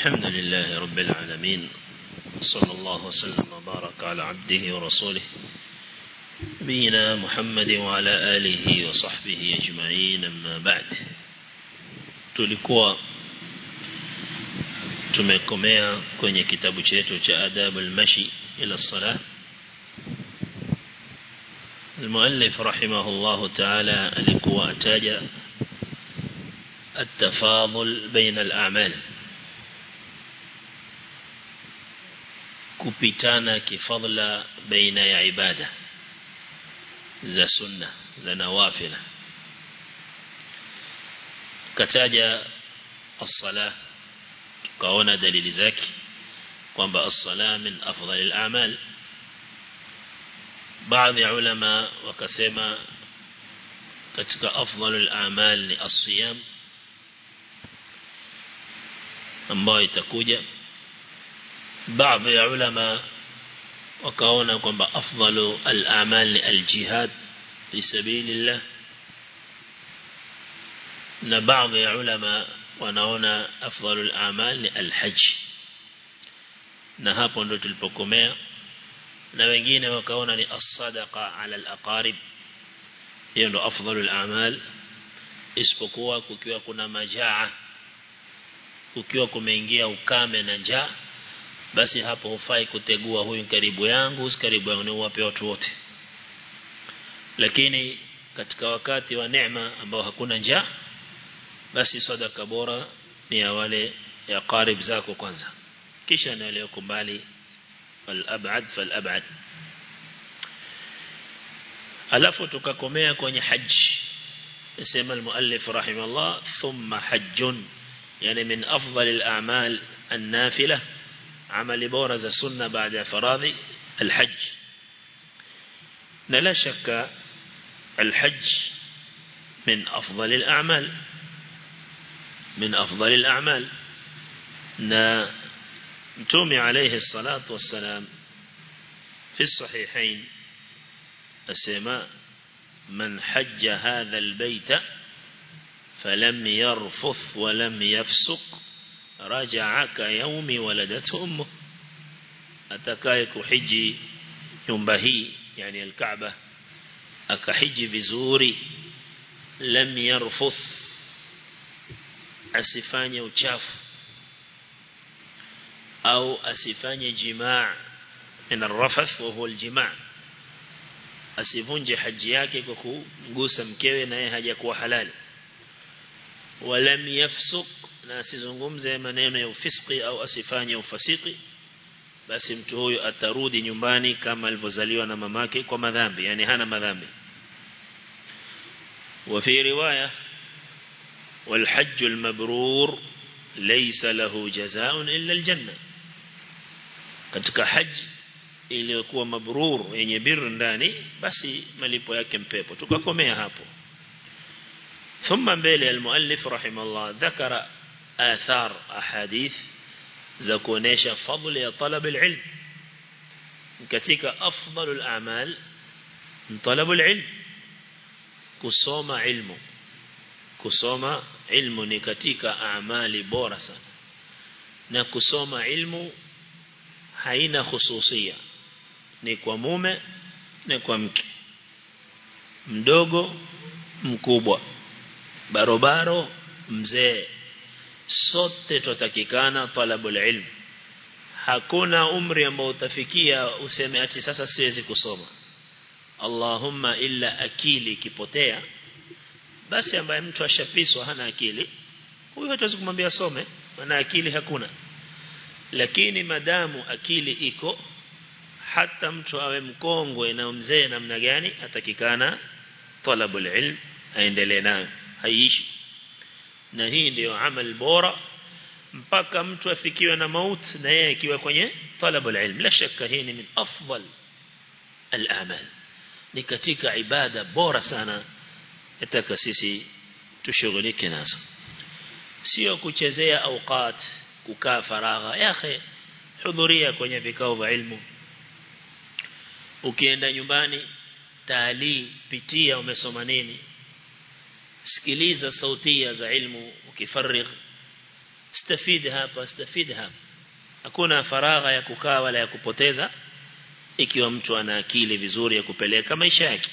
الحمد لله رب العالمين صلى الله وسلم وبارك على عبده ورسوله نبينا محمد وعلى آله وصحبه أجمعين أما بعد tulikuwa tumekomea kwenye kitabu chetu cha adabu al-mashi ila salah المؤلف رحمه الله تعالى alikuwa ataja التفاضل بين الأعمال kupitana kifadla baina ya ibada za sunna za nawafila kataja as-sala tukaona dalili zake kwamba as-sala min afdal al-a'mal baadhi ya ulama wakasema katika afdal al-a'mal ni as-siyam ambayo itakuja baadhi ya ulama wakaona kwamba afdalu al-a'mal ni al-jihad fi sabilillah na baadhi ya ulama wanaona afdalu al-a'mal ni al-hajj na hapo ndo tulipokomea na wengine wakaona ni as-sadaqa ala al-aqarib hiyo ndo afdalu al-a'mal isipokuwa kukiwa kuna majaa kukiwa kumeingia ukame na njaa basi hapo hufai kutegua huyu karibu yangu si karibu yangu ni uwape watu wote lakini katika wakati wa neema ambao hakuna njaa basi sadaka bora ni ya wale ya qarib zako kwanza kisha na wale mbali fal ab'ad fal ab'ad alafu tukakomea kwenye haji يسمى المؤلف رحمه الله ثم حج يعني من أفضل الأعمال النافلة عمل بورز سنة بعد فراض الحج لا شك الحج من أفضل الأعمال من أفضل الأعمال نتومي عليه الصلاة والسلام في الصحيحين السماء من حج هذا البيت فلم يرفث ولم يفسق رجع كيوم ولدته أمه atakaye kuhiji nyumba hii yani al-Kaaba akahiji vizuri lam yarfuth asifanye uchafu au asifanye jimaa min ar-rafath wa huwa al-jimaa asivunje haji yake kwa kumgusa mkewe naye hajakuwa halali walam yafsuq na asizungumze maneno ya ufiski au asifanye ufasiki basi mtu huyo atarudi nyumbani kama alivyozaliwa na mamake kwa madhambi yani hana madhambi وفي رواية والحج المبرور ليس له جزاء إلا الجنة katika haji iliyokuwa mabrur yenye birru ndani basi malipo yake mpepo tukakomea hapo ثم mbele المؤلف رحمه الله ذكر آثار أحاديث za kuonesha fadhila ya talab alilm katika afdalul a'mal talabul ilm kusoma ilmu kusoma ilmu ni katika amali bora sana na kusoma ilmu haina khususia ni kwa mume na kwa mke mdogo mkubwa barobaro mzee sote tutakikana talabul ilm hakuna umri ambao utafikia useme ati sasa siwezi kusoma Allahumma illa akili kipotea basi ambaye mtu ashapiswa hana akili huyo hatuwezi kumwambia some maana akili hakuna lakini madamu akili iko hata mtu awe mkongwe na mzee namna gani atakikana talabul ilm aendelee nayo haiishi na hii ndio amal bora mpaka mtu afikiwe na maut na yeye akiwa kwenye talabul ilm la shaka hii ni min afdal al-amal ni katika ibada bora sana yataka sisi tushughulike nazo sio kuchezea awqat kukaa faragha ya akhi hudhuria kwenye vikao vya ilmu ukienda nyumbani taalii pitia umesoma nini sikiliza sautia za ilmu ukifarigh stafidi hapa stafidi hapa hakuna faragha ya kukaa wala ya kupoteza ikiwa mtu ana akili vizuri ya kupeleka maisha yake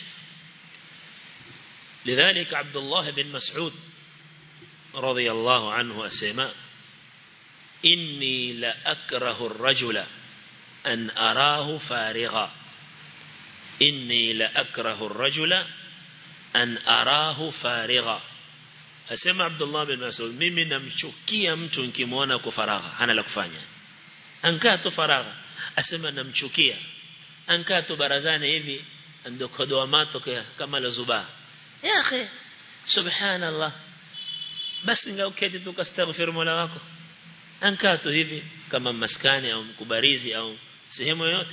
لذلك عبد الله بن مسعود رضي الله عنه أسماء إني لأكره الرجل أن أراه فارغا إني لأكره الرجل أن أراه فارغا أسمى عبد الله بن مسعود mimi namchukia mtu nikimwona kwa faragha hana la kufanya ankaa tu faragha asema namchukia ankaa tu barazani hivi ndokodoa mato kama la zubaa ya akhi subhanallah basi ngauketi tu kastaghfir mola wako ankaa tu hivi kama maskani au mkubarizi au sehemu yoyote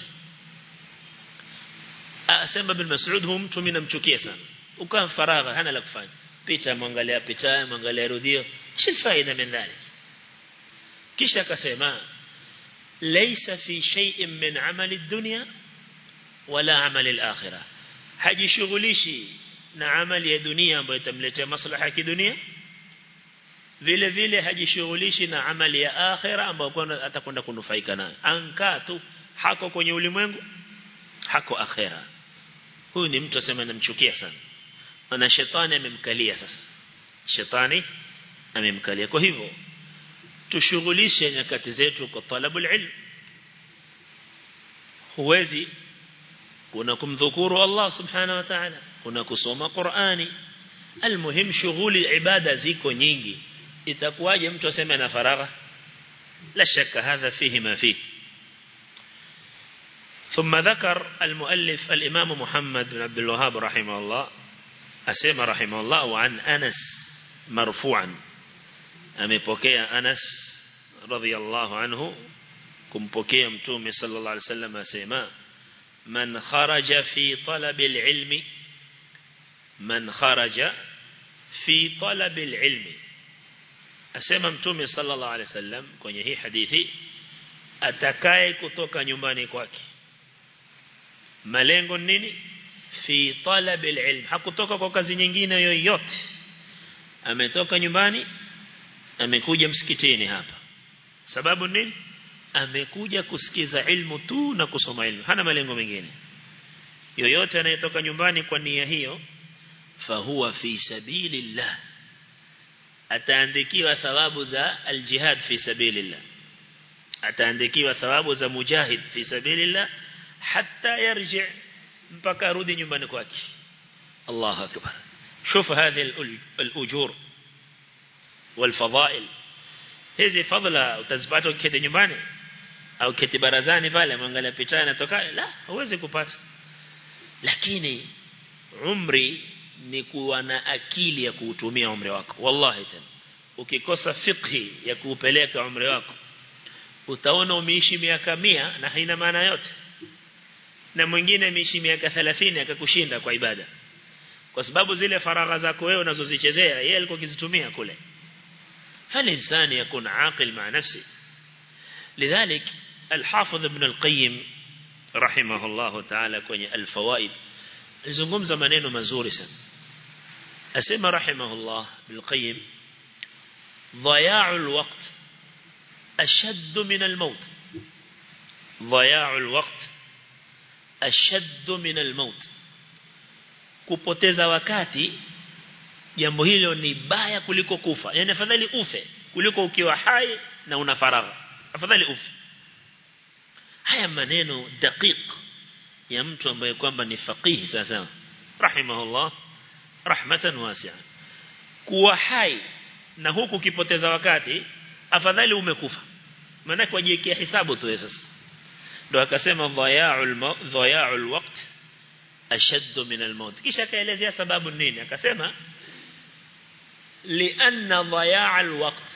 asema bin Mas'ud hum mtu mimi namchukia sana ukaa faragha hana la kufanya pita mwangalia pita mwangalia rudio shi faida min dhalik kisha akasema laysa fi shay'in min amali ad-dunya wala amali al-akhirah hajishughulishi na amali ya dunia ambayo itamletea maslaha ya kidunia vile vile hajishughulishi na amali ya akhira ambayo atakwenda kunufaika nayo ankaa tu hako kwenye ulimwengu hako akhira huyu ni mtu asema namchukia sana na shetani amemkalia sasa shetani amemkalia kwa hivyo tushughulishe nyakati zetu kwa talabul ilm huwezi kuna kumdhukuru Allah subhanahu wa ta'ala kuna kusoma Qur'ani almuhim shughuli ibada ziko nyingi itakuwaje mtu aseme na faragha la shaka hadha fihi ma fihi ثم ذكر المؤلف الإمام محمد بن عبد الوهاب رحمه الله أسمى رحمه الله وعن أنس مرفوعا أمي أنس رضي الله عنه كم بكي متومي صلى الله عليه وسلم أسمى من خرج في طلب العلم من خرج في طلب العلم asema mtume sallallahu alaihi wasallam kwenye hii hadithi atakaye kutoka nyumbani kwake malengo nini fi talab alilm hakutoka kwa kazi nyingine yoyote ametoka nyumbani amekuja msikitini hapa sababu nini amekuja kusikiza ilmu tu na kusoma ilmu hana malengo mengine yoyote anayetoka nyumbani kwa nia hiyo fahuwa fi sabilillah ataandikiwa thawabu za aljihad fi sabilillah ataandikiwa thawabu za mujahid fi sabilillah hatta yarji mpaka arudi nyumbani kwake Allahu akbar شوف هذه الأجور والفضائل hizi fadhila utazipata ukiketi nyumbani au keti barazani pale mwangalia picha inatoka la huwezi kupata lakini umri ni kuwa na akili ya kuutumia umri wako wallahi tena ukikosa fikhi ya kuupeleka umri wako utaona umeishi miaka mia na haina maana yote na mwingine ameishi miaka 30 akakushinda kwa ibada kwa sababu zile faragha zako wewe unazozichezea yeye alikuwa akizitumia kule فالإنسان يكون عاقل مع نفسه لذلك الحافظ ابن القيم رحمه الله تعالى kwenye الفوائد zungumza maneno mazuri sana asema rahimahullah bilqayyim ضياع الوقت أشد من الموت ضياع الوقت أشد من الموت kupoteza wakati jambo hilo ni baya kuliko kufa yani afadhali ufe kuliko ukiwa hai na una faragha afadhali ufe haya maneno daqiq ya mtu ambaye kwamba ni faqihi sasa rahimahullah rahmatan wasi'a kuwa hai na huku ukipoteza wakati afadhali umekufa maana kwa jiwekea hisabu tu sasa ndio akasema dhaya'ul dhaya'ul waqt ashaddu min al-maut kisha akaelezea sababu nini akasema لأن ضياع الوقت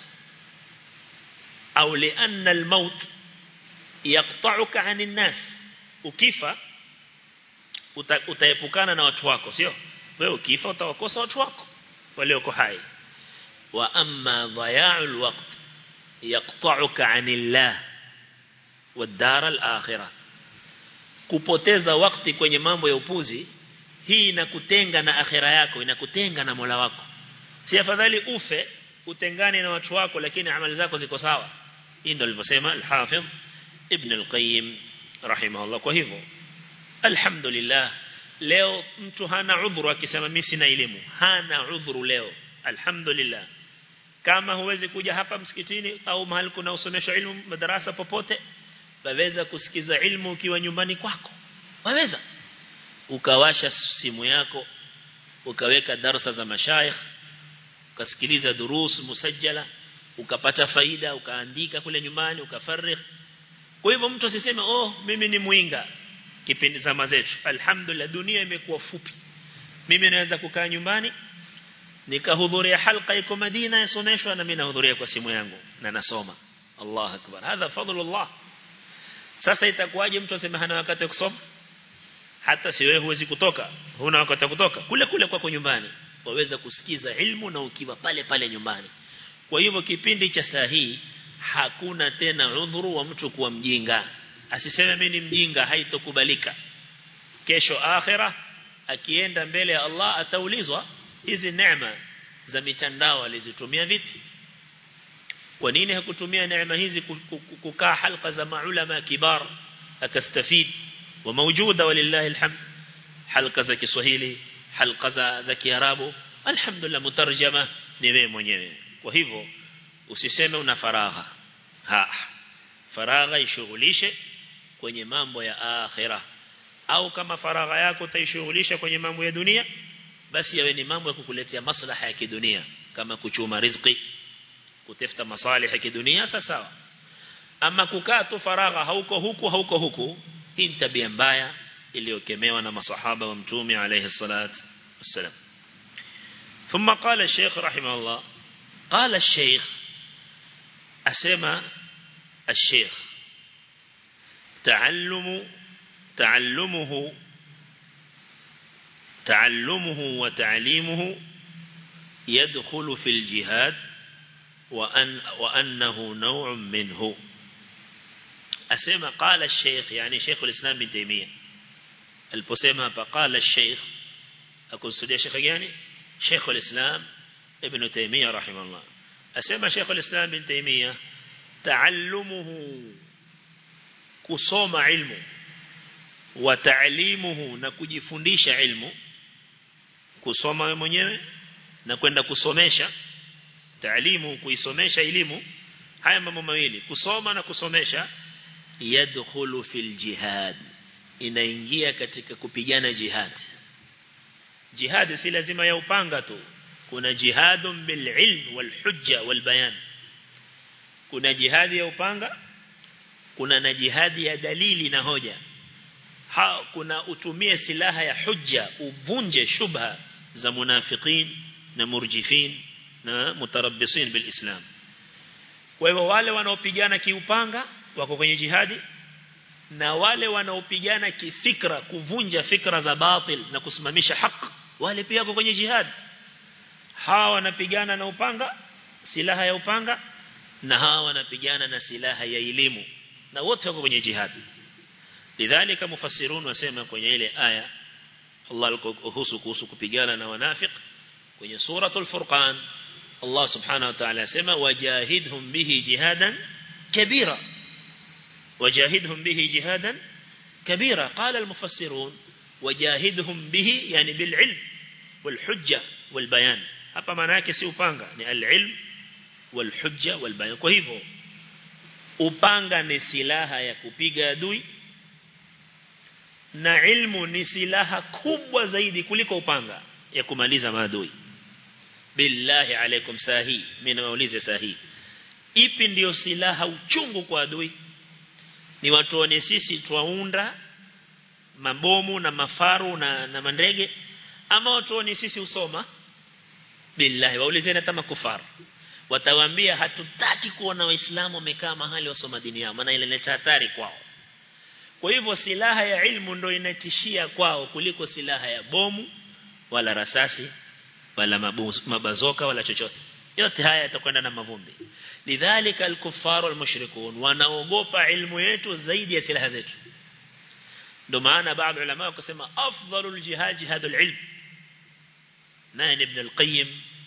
أو لأن الموت يقطعك عن الناس ukifa utaepukana na watu wako sio wewe ukifa utawakosa watu wako walioko hai wa amma dhaya'ul waqt yaqta'uka 'anillah wad-dar al-akhirah kupoteza wakati kwenye mambo ya upuzi hii inakutenga na akhira yako inakutenga na Mola wako si afadhali ufe utengane na watu wako lakini amali zako ziko sawa hii ndio alivyosema al-Hafidh Ibn al-Qayyim rahimahullah kwa hivyo alhamdulillah leo mtu hana udhuru akisema mimi sina elimu hana udhuru leo alhamdulillah kama huwezi kuja hapa msikitini au mahali kuna usomesho ilmu madarasa popote waweza kusikiza ilmu ukiwa nyumbani kwako waweza ukawasha simu yako ukaweka darasa za mashaikh ukasikiliza durus musajjala ukapata faida ukaandika kule nyumbani ukafarigh kwa hivyo mtu asiseme oh mimi ni muinga kipindi zama zetu alhamdulillah dunia imekuwa fupi mimi naweza kukaa nyumbani nikahudhuria halqa iko Madina yasomeshwa na mimi nahudhuria kwa simu yangu na nasoma Allah akbar hadha fadlullah sasa itakuwaje mtu aseme hana wakati wa kusoma hata si wewe huwezi kutoka huna wakati wa kutoka kule kule kwako nyumbani waweza kusikiza ilmu na ukiwa pale pale nyumbani kwa hivyo kipindi cha saa hii hakuna tena udhuru wa mtu kuwa mjinga asiseme mimi ni mjinga haitokubalika kesho akhira akienda mbele ya Allah ataulizwa hizi neema za mitandao alizitumia vipi kwa nini hakutumia neema hizi kukaa halqa za maulama kibar akastafid wa mawjuda walillahi alhamd halqa za Kiswahili halqa za za Kiarabu alhamdulillah mutarjama ni wewe mwenyewe kwa hivyo usiseme una faragha ha faragha ishughulishe kwenye mambo ya akhira au kama faragha yako utaishughulisha kwenye mambo ya dunia basi yawe ni mambo ya kukuletea maslaha ya kidunia kama kuchuma riziki kutafuta masalih ya kidunia sawa ama kukaa tu faragha hauko huku hauko huku hii ni tabia mbaya iliyokemewa na masahaba wa mtume alayhi salatu wassalam ثم قال الشيخ رحمه الله قال الشيخ أسمى الشيخ تعلم تعلمه تعلمه وتعليمه يدخل في الجهاد وأن وأنه نوع منه أسمى قال الشيخ يعني شيخ الإسلام بن تيمية البسيمة فقال الشيخ أكون سدي شيخ يعني شيخ الإسلام ابن تيمية رحمه الله أسمى شيخ الإسلام بن تيمية تعلمه كصوم علمه وتعليمه na kujifundisha ilmu kusoma wewe mwenyewe na kwenda kusomesha taalimu kuisomesha elimu haya mambo mawili kusoma na kusomesha yadkhulu fil jihad inaingia katika kupigana jihad jihad si lazima ya upanga tu kuna jihadun bil ilm wal hujja wal bayan kuna jihadi ya upanga kuna na jihadi ya dalili na hoja ha kuna utumie silaha ya hujja uvunje shubha za munafiqin na murjifin na mutarabbisin bil islam kwa hivyo wale wanaopigana kiupanga wako kwenye jihadi na wale wanaopigana kifikra kuvunja fikra za batil na kusimamisha haki wale pia wako kwenye jihad hawa wanapigana na upanga silaha ya upanga na hawa wanapigana na silaha ya elimu na wote wako kwenye jihad lidhalika mufassirun wasema kwenye ile aya Allah alikuhusu kuhusu kupigana na wanafiq kwenye suratul furqan Allah subhanahu wa ta'ala asema wajahidhum bihi jihadan kabira wajahidhum bihi jihadan kabira qala almufassirun wajahidhum bihi yani bil ilm wal hujja wal bayan hapa maana yake si upanga ni al ilm wal hujja wal bayan kwa hivyo upanga ni silaha ya kupiga adui na ilmu ni silaha kubwa zaidi kuliko upanga ya kumaliza maadui billahi alaikum sahi mimi nawaulize sahi ipi ndiyo silaha uchungu kwa adui ni watuone sisi twaunda mabomu na mafaru na, na mandege ama watuone sisi usoma billahi waulizeni hata makufaru watawaambia hatutaki kuona waislamu wamekaa mahali wasoma dini yao maana inaleta hatari kwao kwa hivyo silaha ya ilmu ndio inatishia kwao kuliko silaha ya bomu wala rasasi wala mabazoka wala chochote yote haya yatakwenda na mavumbi lidhalika al-kuffaru al-mushrikun wanaogopa ilmu yetu zaidi ya silaha zetu ndio maana baadhi ya ulama wakasema afdalul jihad jihadul ilm naye ibn al-qayyim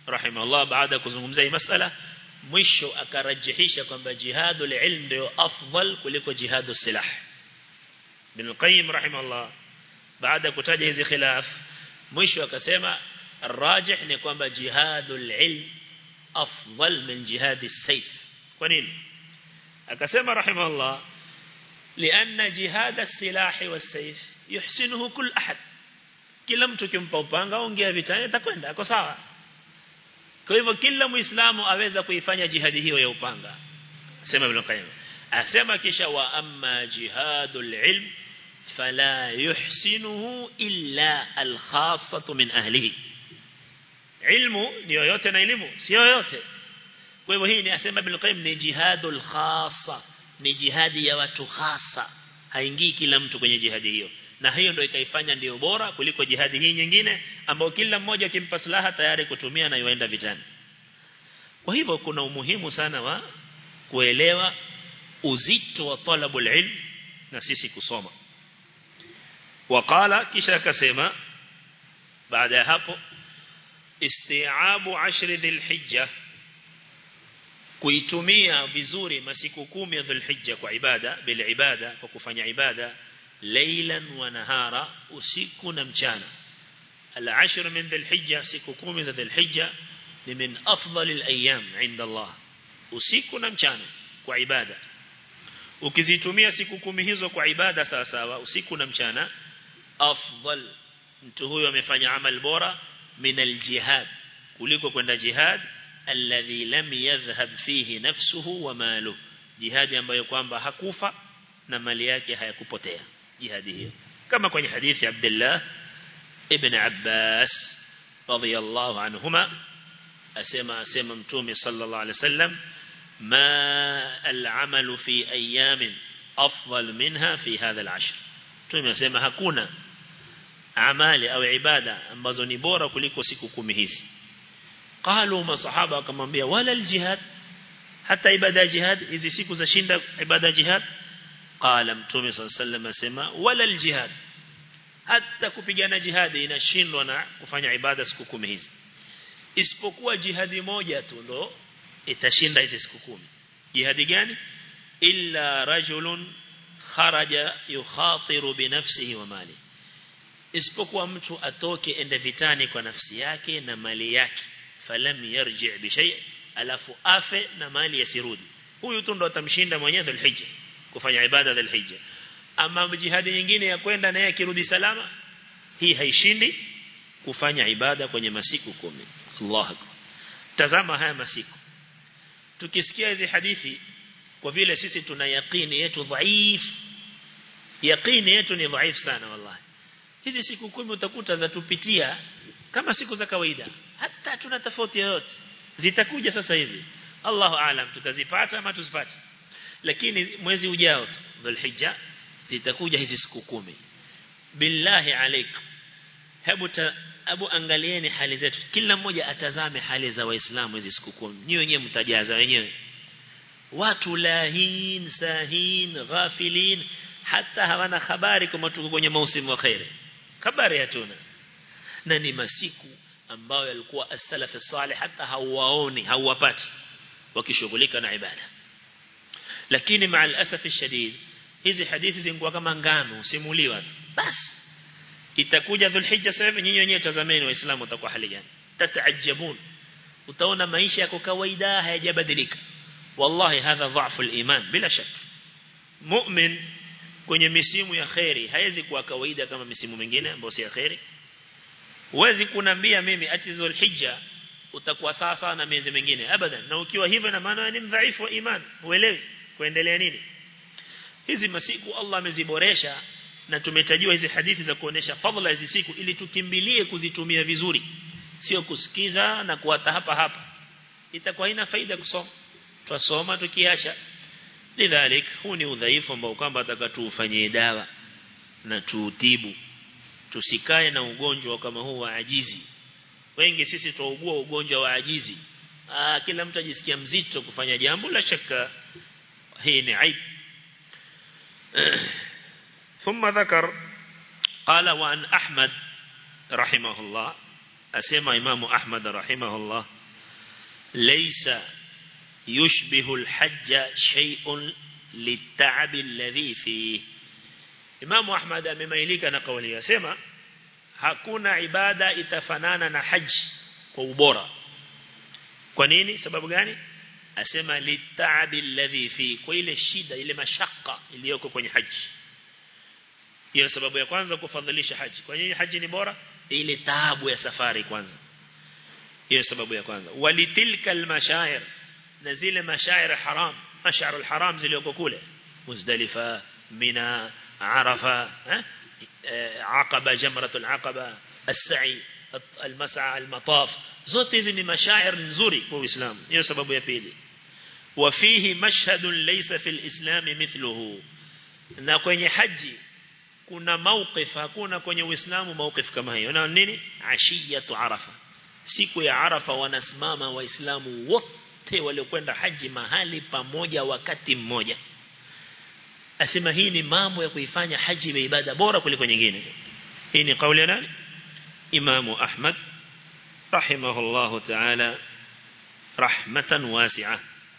rahimahullah baada kuzungumzia hii masala mwisho akarajihisha kwamba jihadul ilm ndio afdal kuliko jihadus silah bin qayyim rahimahullah baada kutaja hizi khilaf mwisho akasema الراجح ni kwamba jihadul ilm afdal min jihadis sayf kwa nini akasema rahimahullah لأن جهاد السلاح والسيف يحسنه كل أحد kila mtu kimpa upanga ongea vitani atakwenda ako sawa kwa hivyo kila muislamu aweza kuifanya jihadi hiyo ya upanga asema ibn qayyim asema kisha wa amma jihadul ilm fala yuhsinuhu illa al-khassatu min ahlihi ilmu ni yoyote na elimu si yoyote kwa hivyo hii ni asema ibn qayyim ni jihadul khassa ni jihadi ya watu hasa haingii kila mtu kwenye jihadi hiyo na hiyo ndio ikaifanya ndio bora kuliko jihadi hii nyingine ambao kila mmoja kimpa silaha tayari kutumia na yuenda vitani kwa hivyo kuna umuhimu sana wa kuelewa uzito wa talabul ilm na sisi kusoma wakala kisha akasema baada ya hapo isti'abu ashri dhilhijja kuitumia vizuri masiku kumi ya dhulhijja kwa ibada bila ibada kwa kufanya ibada laylan wa nahara usiku na mchana al-ashr min dhulhijja siku kumi za dhulhijja ni min afdal al-ayyam inda Allah usiku na mchana kwa ibada ukizitumia siku kumi hizo kwa ibada sawa sawa usiku na mchana afdal mtu huyo amefanya amal bora min al-jihad kuliko kwenda jihad alladhi lam yadhhab fihi nafsuhu wa maluhu jihadi ambayo kwamba hakufa na mali yake hayakupotea jihadi hiyo kama kwenye hadithi Abdullah ibn Abbas radiyallahu anhuma asema asema mtume sallallahu alaihi wasallam ma al-amalu fi ayamin afdal minha fi hadha al-ashr mtume asema hakuna amali au ibada ambazo ni bora kuliko siku kumi hizi قالوا masahaba wakamwambia wala aljihad hata ibada ya jihad hizi siku za shinda ibada ya jihad qala mtume sallallahu asema wala aljihad hata kupigana jihad inashindwa na kufanya ibada siku kumi hizi isipokuwa jihadi moja tu ndo itashinda hizi siku kumi jihadi gani illa rajulun kharaja yukhatiru binafsihi wa mali isipokuwa mtu atoke ende vitani kwa nafsi yake na mali yake falam yarji bi shay alafu afe na mali yasirudi huyu tu ndo atamshinda mwenyewe dhulhijja kufanya ibada dhulhijja ama jihadi nyingine ya kwenda naye akirudi salama hii haishindi kufanya ibada kwenye masiku kumi Allah akbar tazama haya masiku tukisikia hizi hadithi kwa vile sisi tuna yaqini yetu dhaif yaqini yetu ni dhaif sana wallahi hizi siku kumi utakuta zatupitia kama siku za kawaida hata tuna tofauti yoyote zitakuja sasa hivi Allahu aalam tutazipata ama tuzipate lakini mwezi ujao dhulhijja zitakuja hizi siku kumi billahi alaikum hebu abu angalieni hali zetu kila mmoja atazame hali za waislamu hizi siku kumi nyinyi wenyewe mtajaza wenyewe watu lahin sahin ghafilin hata hawana habari kama tuko kwenye mausimu wa khairi habari hatuna na ni masiku ambayo yalikuwa as-salaf salih hata hawaoni hawapati wakishughulika na ibada lakini maa al-asaf shadid hizi hadithi zingekuwa kama ngano simuliwa basi itakuja dhulhijja sasa nyinyi wenyewe tazameni waislamu watakuwa hali gani tataajabun utaona maisha yako kawaida hayajabadilika wallahi hadha dhaifu al-iman bila shaka mu'min kwenye misimu ya khairi haiwezi kuwa kawaida kama misimu mingine ambayo si ya khairi Huwezi kunambia mimi ati Zulhijja utakuwa sawa sawa na miezi mingine abadan na ukiwa hivyo na maana ni mdhaifu wa iman uelewi kuendelea nini hizi masiku Allah ameziboresha na tumetajiwa hizi hadithi za kuonesha fadhila hizi siku ili tukimbilie kuzitumia vizuri sio kusikiza na kuata hapa hapa itakuwa haina faida kusoma twasoma tukiacha lidhalik huu ni udhaifu ambao kwamba atakatufanyie dawa na tuutibu tusikae na ugonjwa kama huu wa ajizi wengi sisi tuugua ugonjwa wa ajizi Aa, kila mtu ajisikia mzito kufanya jambo la shaka hii ni aib ثم ذكر قال وعن أحمد رحمه الله أسمى إمام أحمد رحمه الله laysa yushbihu al-hajj shay'un lit-ta'ab alladhi fihi Imam Ahmad amemailika na kauli yasema hakuna ibada itafanana na haji kwa ubora kwa nini sababu gani asema litaabi alladhi fi kwa ile shida ile mashaka iliyoko kwenye haji hiyo sababu ya kwanza kufadhilisha haji kwa nini haji ni bora ile taabu ya safari kwanza hiyo sababu ya kwanza walitilka almashair na zile mashair haram mashar alharam zilizoko kule muzdalifa mina arafa عقبة جمرة العقبة السعي المسعى المطاف zote hizi ni mashair nzuri kwa Uislamu hiyo sababu ya pili wafihi mashhadun laysa fil islam mithluhu na kwenye haji kuna mawqif hakuna kwenye Uislamu mawqif kama hiyo na nini ashiyatu arafa siku ya arafa wanasimama waislamu wote waliokwenda haji mahali pamoja wakati mmoja asema hii ni mambo ya kuifanya haji iwe ibada bora kuliko nyingine hii ni kauli ya nani imamu ahmad رحمه الله تعالى رحمة واسعة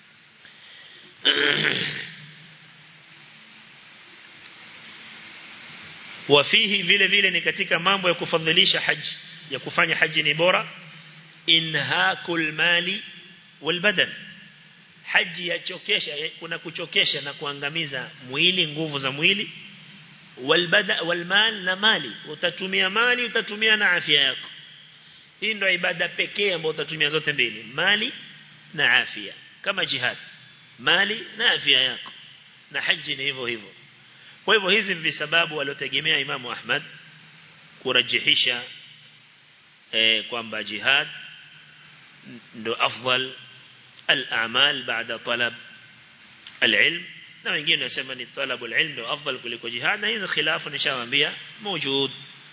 وفيه vile vile ni katika mambo ya kufadhilisha haji ya kufanya haji ni bora inhakul mali wal badan haji yachokesha kuna kuchokesha na kuangamiza mwili nguvu za mwili wal bada wal mal na mali utatumia mali utatumia na afya yako hii ndio ibada pekee ambayo utatumia zote mbili mali na afya kama jihad mali na afya yako na haji ni hivyo hivyo kwa hivyo hizi ni sababu waliotegemea Imam Ahmad kurajihisha eh, kwamba jihad ndo afdal al-a'mal baada talab al-ilm na wengine wanasema ni talabu al-ilm ndo afdal kuliko jihad na hizo khilafu nishawaambia موجود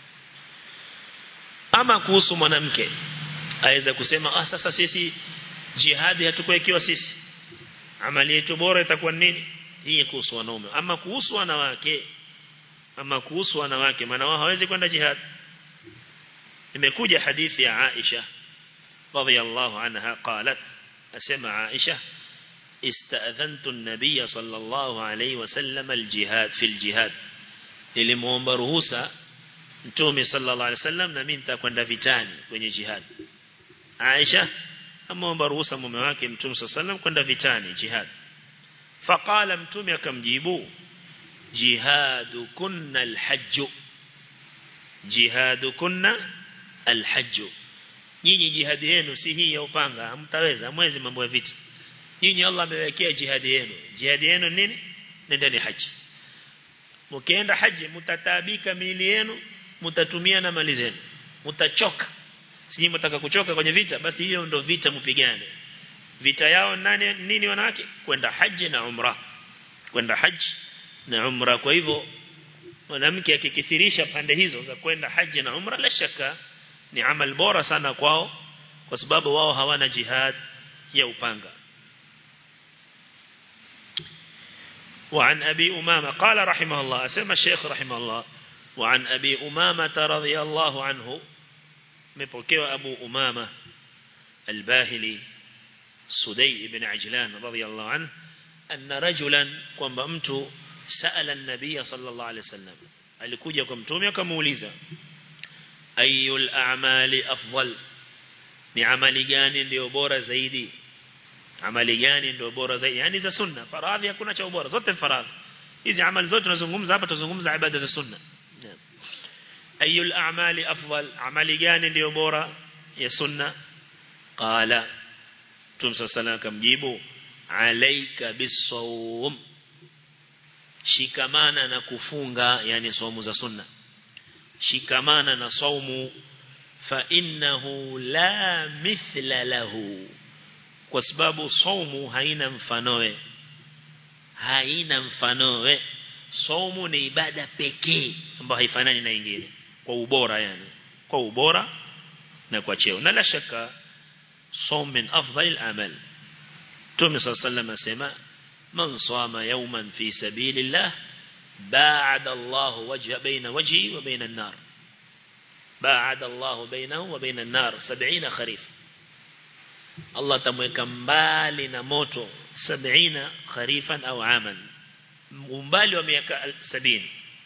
ama kuhusu mwanamke aweza kusema ah sasa sisi jihadi hatukuwekewa sisi amali yetu bora itakuwa nini hii kuhusu wanaume ama kuhusu wanawake ama kuhusu wanawake maana wao hawezi kwenda jihad imekuja hadithi ya Aisha radhiyallahu anha qalat asema Aisha استأذنت النبي صلى الله عليه وسلم الجهاد في الجهاد nilimuomba ruhusa Mtume sallallahu alaihi wasallam na mimi nitakwenda vitani kwenye jihad. Aisha ameomba ruhusa mume wake Mtume sallallahu alaihi wasallam kwenda vitani jihad. Faqala Mtume akamjibu jihadukunna alhajj. Jihadukunna alhajj. Nyinyi jihadi yenu si hii ya upanga, hamtaweza mwezi mambo ya vita. Nyinyi Allah amewekea jihadi yenu. Jihadi yenu nini? Nendeni haji. Mkienda haji mtataabika miili yenu mtatumia na mali zenu mtachoka siji mtaka kuchoka kwenye vita basi hiyo ndio vita mpigane vita yao nani nini wanawake kwenda haji na umra kwenda haji na umra kwa hivyo mwanamke akikithirisha pande hizo za kwenda haji na umra la shaka ni amal bora sana kwao kwa sababu wao hawana jihad ya upanga وعن أبي أمامة قال رحمه الله أسمى الشيخ رحمه الله وعن أبي أمامة رضي الله عنه مبكي أبو أمامة الباهلي سدي بن عجلان رضي الله عنه أن رجلا قم بأمت سأل النبي صلى الله عليه وسلم alikuja kwa mtume akamuuliza ayul a'mali afdal ni amali gani ndio bora zaidi amali gani ndio bora zaidi yani za sunna faradhi hakuna cha bora zote faradhi hizi amali zote tunazungumza hapa tuzungumza ibada za sunna ayul a'mali afdal amali gani ndio bora ya sunna qala tum sallallahu akamjibu alayka bisawm shikamana na kufunga yani saumu za sunna shikamana na saumu fa innahu la mithla lahu kwa sababu saumu haina mfanoe haina mfanoe saumu ni ibada pekee ambayo haifanani na nyingine kwa ubora yani kwa ubora na kwa cheo na la shaka saum min afdal al-amal Mtume صلى الله عليه وسلم asema man sama yawman fi sabilillah ba'ada Allah wajha baina wajhi wa baina an-nar ba'ada Allah bainahu wa baina an-nar 70 kharif Allah atamweka mbali na moto 70 kharifan au aman umbali wa miaka 70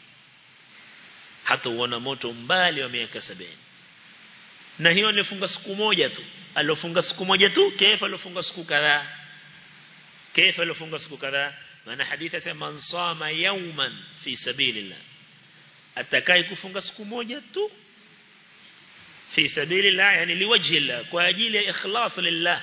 hata uona moto mbali wa miaka 70 na hiyo alifunga siku moja tu alofunga siku moja tu kaifa alofunga siku kadhaa kaifa alofunga siku kadhaa maana hadithi sema man sama yawman fi sabilillah atakai kufunga siku moja tu fi sabilillah yani liwajhi Allah kwa ajili ya ikhlas lillah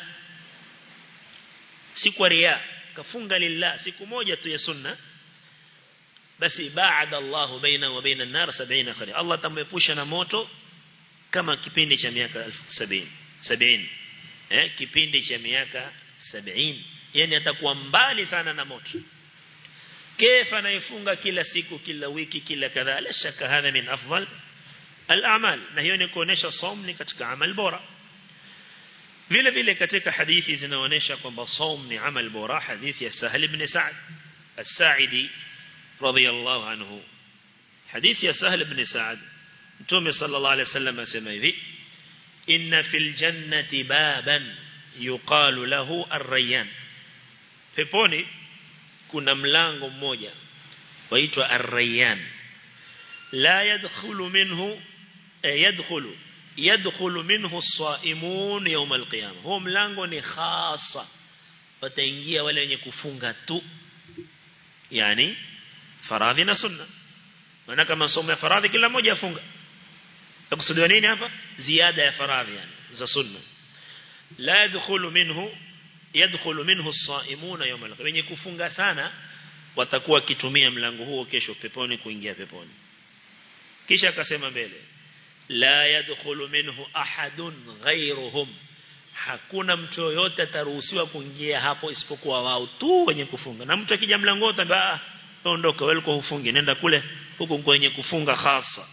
si kwa riya kafunga lillah siku moja tu ya sunna basi baada Allah baina wa baina an-nar 70 kharif Allah tamepusha na moto kama kipindi cha miaka 70 70 eh kipindi cha miaka 70 yani atakuwa mbali sana na moto كيف anaifunga kila siku kila wiki kila kadhaa la shaka hadha min afdal al-a'mal na hiyo ni kuonesha saum ni katika amal bora vile vile katika hadithi zinaonesha kwamba saum ni amal bora hadithi ya Sahal ibn Sa'd as-Sa'idi radiyallahu anhu hadithi ya Sahal ibn Sa'd Mtume sallallahu alayhi wasallam asema hivi inna fil jannati baban yuqalu lahu ar-rayyan peponi kuna mlango mmoja waitwa ar-rayyan la yadkhulu minhu yadkhulu yadkhulu minhu as-saimun yawm al-qiyamah huo mlango ni khasa wataingia wale wenye kufunga tu yani faradhi na sunna maana kama somo ya faradhi kila mmoja afunga takusudiwa nini hapa ziada ya faradhi yani za sunna la yadkhulu minhu yadkhulu minhu as-saimuna yawm al wenye kufunga sana watakuwa kitumia mlango huo kesho peponi kuingia peponi kisha akasema mbele la yadkhulu minhu ahadun ghayruhum hakuna mtu yoyote ataruhusiwa kuingia hapo isipokuwa wao tu wenye kufunga na mtu akija mlango utaambia ondoka wewe uko ufunge nenda kule huko kwenye kufunga hasa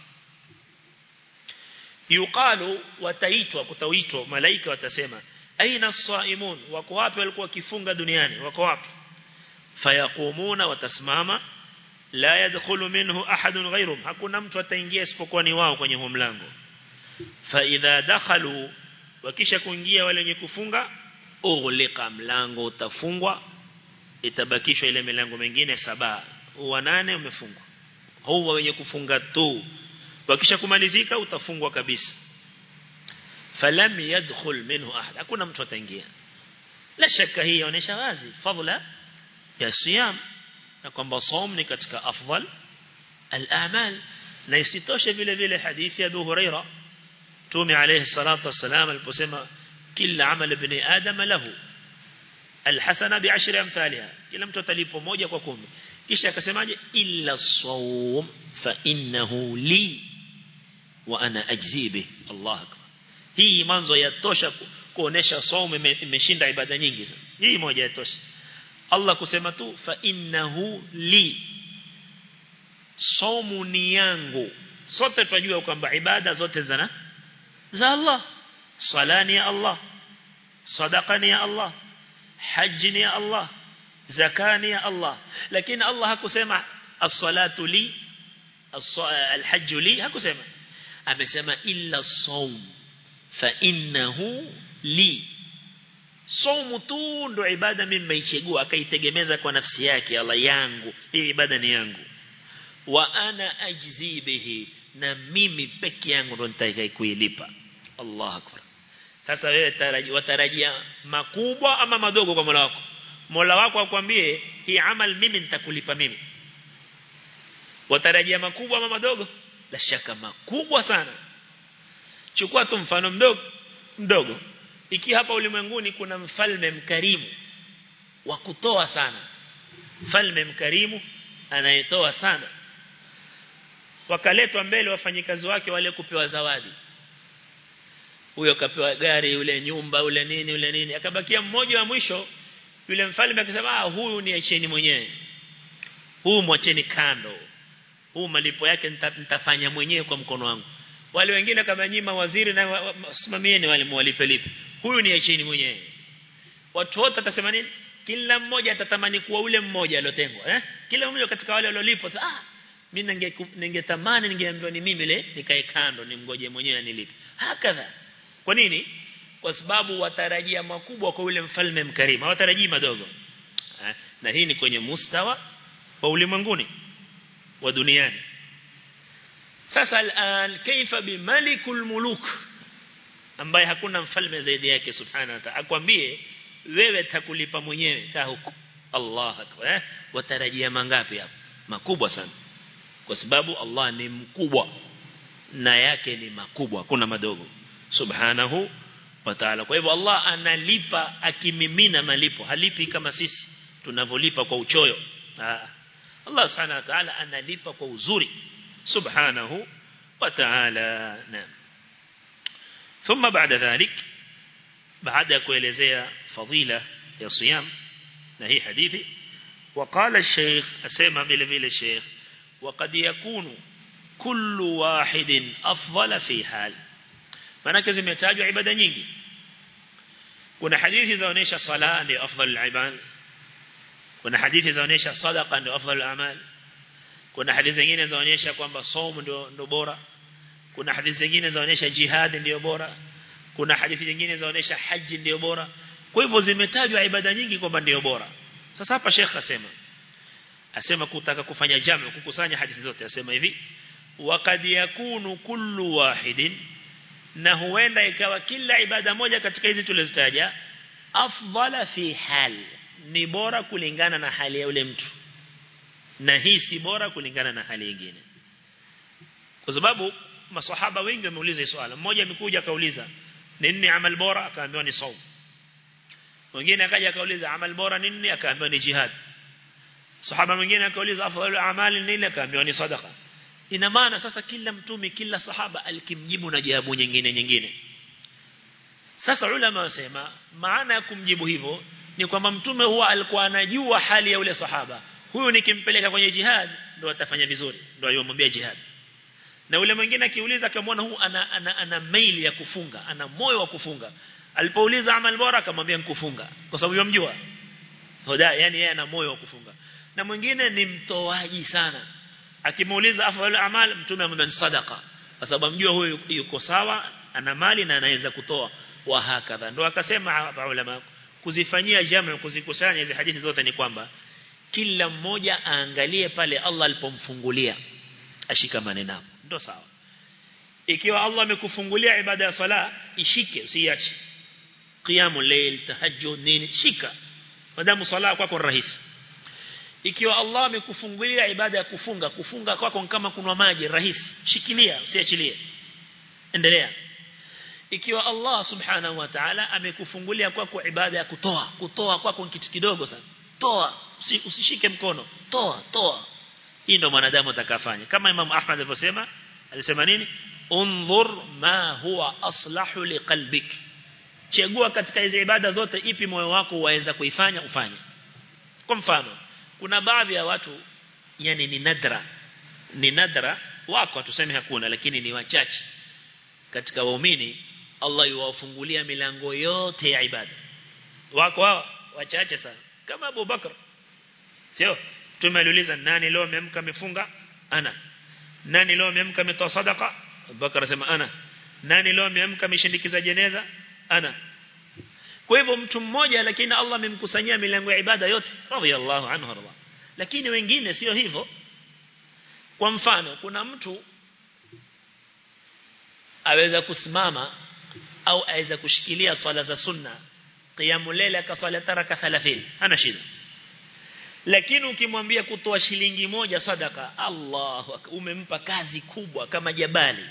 yuqalu wataitwa kutaitwa malaika watasema aina as-saimun wako wapi walikuwa kifunga duniani wako wapi fayaqumuna watasimama la yadkhulu minhu ahadun ghayrum hakuna mtu ataingia isipokuwa ni wao kwenye huo mlango fa idha dakhalu wakisha kuingia wale wenye kufunga ughliqa mlango utafungwa itabakishwa ile milango mingine saba wa nane umefungwa huwa wenye kufunga tu wakisha kumalizika utafungwa kabisa falam yadkhul minhu ahad hakuna mtu ataingia la shaka hii inaonyesha wazi fadhila ya siyam na kwamba saum ni katika afdal al-a'mal na isitoshe vile vile hadithi ya Abu Huraira Mtume alayhi salatu wasalam aliposema kila amal ibn adam lahu alhasana bi'ashri amthaliha kila mtu atalipo moja kwa kumi kisha akasemaje illa sawm fa innahu li wa ana ajzi bih Allah akbar hii mwanzo yatosha kuonesha saumu imeshinda ibada nyingi sana hii moja yatosha Allah kusema tu fa innahu li saumu ni yangu sote tunajua kwamba ibada zote zana za Allah sala ni ya Allah sadaqa ni ya Allah haji ni ya Allah zaka ni ya Allah lakini Allah hakusema as-salatu li al-hajj li hakusema amesema illa as-sawm fa innahu li Somu tu ndo ibada mimi nimeichagua akaitegemeza kwa nafsi yake Allah yangu hii ibada ni yangu wa ana ajzi bihi na mimi peke yangu ndo nitakayokuilipa Allah akbar sasa wewe taraji watarajia makubwa ama madogo kwa Mola wako Mola wako akwambie hii amal mimi nitakulipa mimi watarajia makubwa ama madogo la shaka makubwa sana chukua tu mfano mdogo mdogo iki hapa ulimwenguni kuna mfalme mkarimu wa kutoa sana mfalme mkarimu anayetoa sana wakaletwa mbele wafanyikazi wake wale kupewa zawadi huyo kapewa gari yule nyumba yule nini yule nini akabakia mmoja wa mwisho yule mfalme akasema ah huyu ni acheni mwenyewe huu mwacheni kando huu malipo yake nitafanya mwenyewe kwa mkono wangu wale wengine kama nyima waziri na wasimamieni wale mwalipe lipe huyu ni acheni mwenyewe watu wote watasema nini kila mmoja atatamani kuwa ule mmoja aliotengwa eh kila mmoja katika wale waliolipwa ah mimi ningetamani ningeambiwa ni mimi ile nikae kando nimgoje mwenyewe anilipe hakadha kwa nini kwa sababu watarajia makubwa kwa yule mfalme mkarimu hawatarajii madogo na hii ni kwenye mustawa wa ulimwenguni wa duniani sasa al'an kaifa bimalikul muluk ambaye hakuna mfalme zaidi yake subhanahu wa ta'ala akwambie wewe takulipa mwenyewe kaa huko Allah akbar eh? watarajia mangapi hapo makubwa sana kwa sababu Allah ni mkubwa na yake ni makubwa kuna madogo subhanahu wa ta'ala kwa hivyo Allah analipa akimimina malipo halipi kama sisi tunavyolipa kwa uchoyo Aa. Allah subhanahu wa ta'ala analipa kwa uzuri subhanahu wa ta'ala naam ثم بعد ذلك بعد kuelezea fadila ya siyam na hii hadithi وقال الشيخ اسمع vile vile الشيخ وقد يكون كل واحد افضل في حال manake zimetajwa ibada nyingi kuna hadithi zaonesha sala ndio afdal al-ibad kuna hadithi zaonesha sadaqa ndio afdal al-amal kuna hadithi zingine zaonesha kwamba somo ndio ndio bora kuna hadithi zingine zaonesha jihad ndio bora kuna hadithi nyingine zaonesha haji ndio bora kwa hivyo zimetajwa ibada nyingi kwamba ndio bora sasa hapa Sheikh asema asema kutaka kufanya jamu kukusanya hadithi zote asema hivi waqad yakunu kullu wahidin na huenda ikawa kila ibada moja katika hizi tulizitaja afdala fi hal ni bora kulingana na hali ya yule mtu na hii si bora kulingana na hali nyingine kwa sababu maswahaba wengi wameuliza swali mmoja amekuja akauliza nini amal bora akaambiwa ni saum mwingine akaja akauliza amal bora nini akaambiwa ni jihad sahaba mwingine akauliza afdalu amali nini akaambiwa ni sadaqa ina maana sasa kila mtume kila sahaba alikimjibu na jawabu nyingine nyingine sasa ulama wasema maana ya kumjibu hivyo ni kwamba mtume huwa alikuwa anajua hali ya ule sahaba huyu nikimpeleka kwenye jihad ndo atafanya vizuri ndo ayomwambia jihad na ule mwingine akiuliza akamwona huu ana, ana, ana maili ya kufunga ana moyo wa kufunga alipouliza amal bora akamwambia nikufunga kwa sababu yomjua hoda yani yeye ana moyo wa kufunga na mwingine ni mtoaji sana akimuuliza afdal amal mtume amemwambia sadaqa kwa sababu amjua huyu yuko sawa ana mali na anaweza kutoa wa hakadha ndo akasema hapa ulama kuzifanyia jamu kuzikusanya hizi hadithi zote ni kwamba kila mmoja aangalie pale Allah alipomfungulia ashikamane nao ndo sawa ikiwa Allah amekufungulia ibada ya sala ishike usiache qiyamul layl tahajjud nini shika madamu sala kwako rahisi ikiwa Allah amekufungulia ibada ya kufunga kufunga kwako kama kunwa maji rahisi shikilia usiachilie endelea ikiwa Allah subhanahu wa ta'ala amekufungulia kwako ibada ya kutoa kutoa kwako kitu kidogo sana toa usishike mkono toa toa hii ndo mwanadamu atakafanya kama Imam Ahmad alivyosema alisema nini unzur ma huwa aslahu liqalbik chagua katika hizo ibada zote ipi moyo wako waweza kuifanya ufanye kwa mfano kuna baadhi ya watu yani ni nadra ni nadra wako tuseme hakuna lakini ni wachache katika waumini Allah yuwafungulia milango yote ya ibada wako hao wachache sana kama Abu Bakar sio tumeuliza nani leo amemka amefunga ana nani leo amemka ametoa sadaqa Abubakar asema ana nani leo amemka ameshindikiza jeneza ana kwa hivyo mtu mmoja lakini Allah amemkusanyia milango ya ibada yote radiyallahu anhu radha lakini wengine sio hivyo kwa mfano kuna mtu aweza kusimama au aweza kushikilia swala za sunna qiyamul layl akaswali taraka 30 hana shida lakini ukimwambia kutoa shilingi moja sadaka Allahu umempa kazi kubwa kama jabali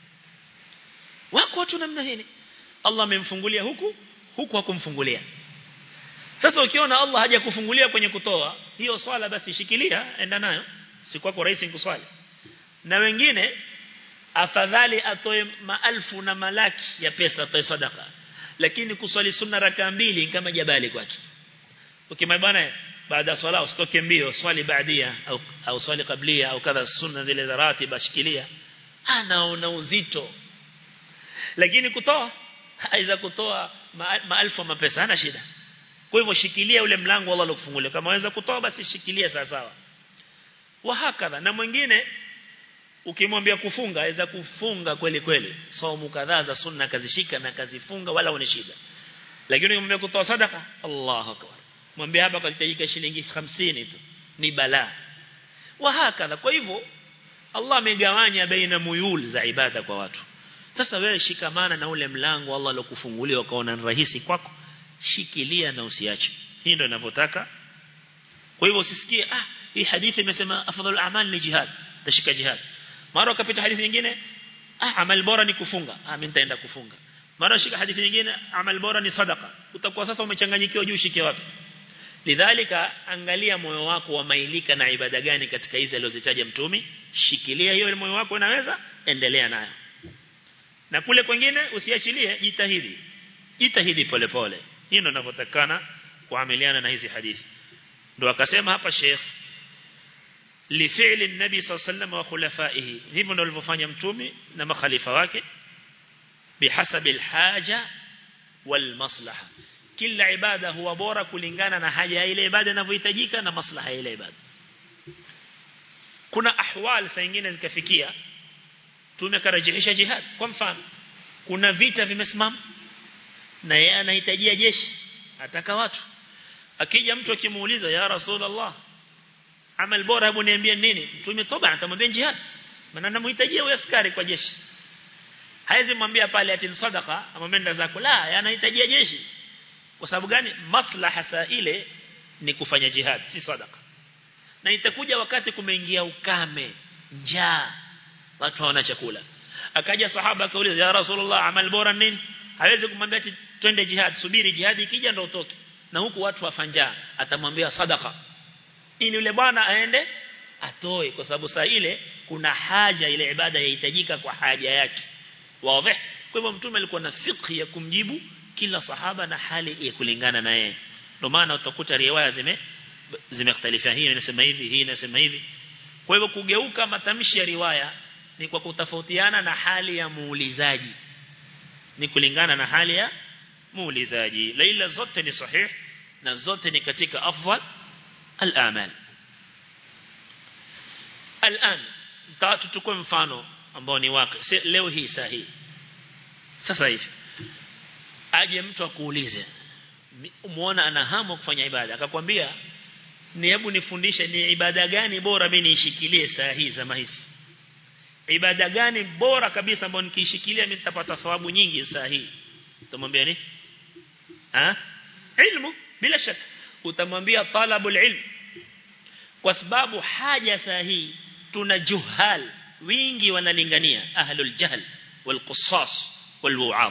wako watu namna hii Allah amemfungulia huku huku hakumfungulia sasa ukiona Allah haja kufungulia kwenye kutoa hiyo swala basi shikilia enda nayo si kwako rahisi kuswali na wengine afadhali atoe maelfu na malaki ya pesa atoe sadaka lakini kuswali sunna raka mbili kama jabali kwake ukimwambia baada ya swala usitoke mbio swali baadia au au swali kablia au kadha sunna zile za ratiba shikilia anaona uzito lakini kutoa aiza kutoa maelfu ma mapesa hana shida kwa hivyo shikilia ule mlango Allah alokufungulia kama waweza kutoa basi shikilia sawa sawa wa hakadha na mwingine ukimwambia kufunga aweza kufunga kweli kweli saumu kadhaa za sunna kazishika na kazifunga wala una shida lakini ukimwambia kutoa sadaka Allahu akbar mwambie hapa kalitajika shilingi 50 tu ni balaa wa hakadha kwa hivyo Allah amegawanya baina muyul za ibada kwa watu sasa wewe shikamana na ule mlango Allah alokufungulia ukaona ni rahisi kwako shikilia na usiache hii ndio ninavyotaka kwa hivyo usisikie ah hii hadithi imesema afdalul a'mal ni jihad tashika jihad mara ukapita hadithi nyingine ah amal bora ni kufunga ah mimi nitaenda kufunga mara shika hadithi nyingine amal bora ni sadaka utakuwa sasa umechanganyikiwa juu shike wapi lidhalika angalia moyo wako wamailika na ibada gani katika hizi alizozitaja mtumi shikilia hiyo moyo wako unaweza endelea nayo na kule kwingine usiachilie jitahidi jitahidi polepole hii ndio ninavyotakana kuamiliana na hizi hadithi ndio akasema hapa Sheikh لفعل النبي صلى الله عليه وسلم وخلفائه hivyo ndio alivyofanya mtume na makhalifa wake bihasabi alhaja walmaslaha kila ibada huwa bora kulingana na haja ya ile ibada inavyohitajika na maslaha ya ile ibada kuna ahwal saa nyingine zikafikia tumekarajihisha jihad kwa mfano kuna vita vimesimama na yeye anahitajia jeshi ataka watu akija mtu akimuuliza ya rasulullah amal bora hebu niambie nini mtume toba atamwambia jihad maana anamhitajia huyo askari kwa jeshi haizi mwambia pale ati sadaqa amwambia zako la anahitajia jeshi kwa sababu gani maslaha saa ile ni kufanya jihad si sadaqa na itakuja wakati kumeingia ukame njaa watu hawana chakula akaja sahaba akauliza ya rasulullah amal bora nini hawezi kumwambia ati twende jihad subiri jihad ikija ndio utoke na huku watu wafanja atamwambia sadaqa ili yule bwana aende atoe kwa sababu saa ile kuna haja ile ibada yahitajika kwa haja yake wazi kwa hivyo mtume alikuwa na fiqh ya kumjibu kila sahaba na hali ya kulingana na yeye ndio maana utakuta riwaya zime zimekhtalifa hii inasema hivi hii inasema hivi kwa hivyo kugeuka matamshi ya riwaya ni kwa kutofautiana na hali ya muulizaji ni kulingana na hali ya muulizaji laila zote ni sahih na zote ni katika afdal al-amal الان tuchukue mfano ambao ni wake leo hii sahihi sasa hivi aje mtu akuulize umuona ana hamu kufanya ibada akakwambia ni hebu nifundishe ni ibada gani bora mimi niishikilie saa hii zama hizi ibada gani bora kabisa ambayo nikiishikilia mimi nitapata thawabu nyingi saa hii utamwambia ni ah ilmu bila shaka utamwambia talabul ilm kwa sababu haja sahihi tuna juhal wingi wanalingania ahlul jahl wal qussas wal wu'am